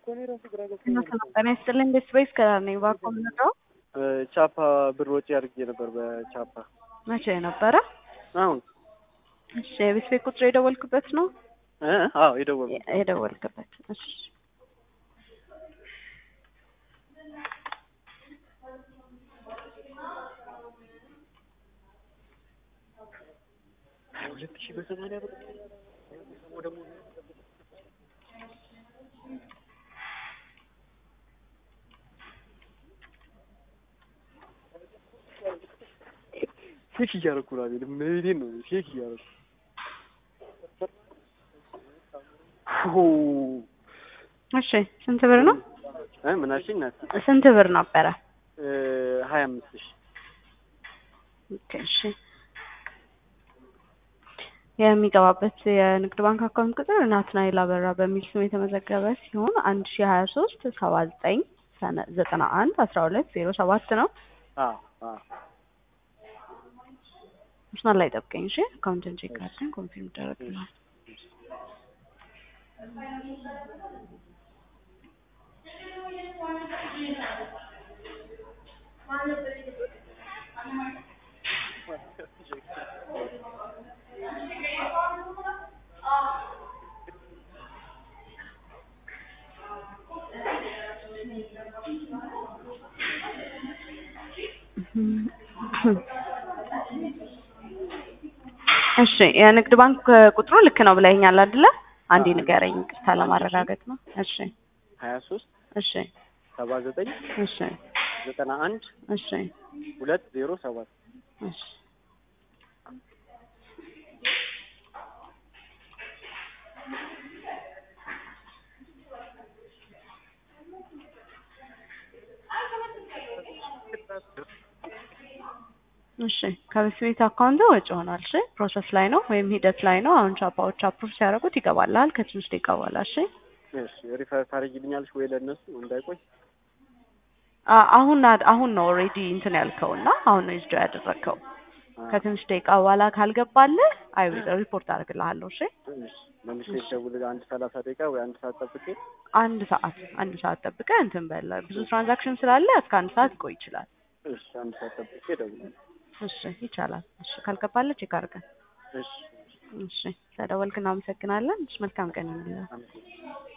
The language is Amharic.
ጤና ይስጥልኝ ቤተሰቤ ከዳር ነኝ። እባክዎ ምንድነው? ቻፓ ብር ወጪ አድርጌ ነበር በቻፓ መቼ ነበረ? አሁን እሺ የቤተሰቤ ቁጥር የደወልክበት ነው? እ አዎ የደወልኩት የደወልክበት እሺ ሁለት ሺህ በሰማንያ ብር ደግሞ ቼክ እያደረኩ ነው። አቤል መሄዴን ነው ቼክ እያደረኩ እሺ ስንት ብር ነው? እ ምን አልሽኝ? ናት ስንት ብር ነበረ? ሀያ አምስት ሺህ ኦኬ እሺ የሚገባበት የንግድ ባንክ አካውንት ቁጥር ናትናኤል አበራ በሚል ስም የተመዘገበ ሲሆን አንድ ሺ ሀያ ሶስት ሰባ ዘጠኝ ዘጠና አንድ አስራ ሁለት ዜሮ ሰባት ነው። አዎ አዎ መስመር ላይ ጠብቀኝ እሺ። አካውንትን ቼክ አድርገን ኮንፊርም ይደረግልናል። እሺ የንግድ ባንክ ቁጥሩ ልክ ነው ብለኸኛል አይደለ? አንዴ ንገረኝ ይቅርታ ለማረጋገጥ ነው። እሺ ሀያ ሶስት እሺ ሰባ ዘጠኝ እሺ ዘጠና አንድ እሺ ሁለት ዜሮ ሰባት እሺ እሺ ከቤት ቤት አካውንት ወጪ ሆኗል። እሺ ፕሮሰስ ላይ ነው ወይም ሂደት ላይ ነው። አሁን ቻፓዎች አፕሩቭ ሲያደርጉት ይገባላል። ከትንሽ ደቂቃ በኋላ እሺ። እሺ ሪፈር ታደርጊልኛለሽ ወይ ለእነሱ እንዳይቆይ? አ- አሁን አድ- አሁን ነው ኦልሬዲ እንትን ያልከው እና አሁን ነው ይዝዶ ያደረግከው። ከትንሽ ደቂቃ በኋላ ካልገባልህ አይ ሪፖርት አደርግልሃለሁ። እሺ እሺ መልሼ ልደውል አንድ ሰላሳ ደቂቃ ወይ አንድ ሰዓት ጠብቄ አንድ ሰዓት አንድ ሰዓት ጠብቀህ እንትን በል። ብዙ ትራንዛክሽን ስላለ እስከ አንድ ሰዓት ይቆይ ይችላል። እሺ አንድ ሰዓት ጠብቄ እደውላለሁ። እሺ ይቻላል። እሺ ካልገባልህ ቼክ አድርገን። እሺ እሺ ስለደወልክ እናመሰግናለን። እሺ መልካም ቀን ይሁንልህ። አመሰግናለሁ።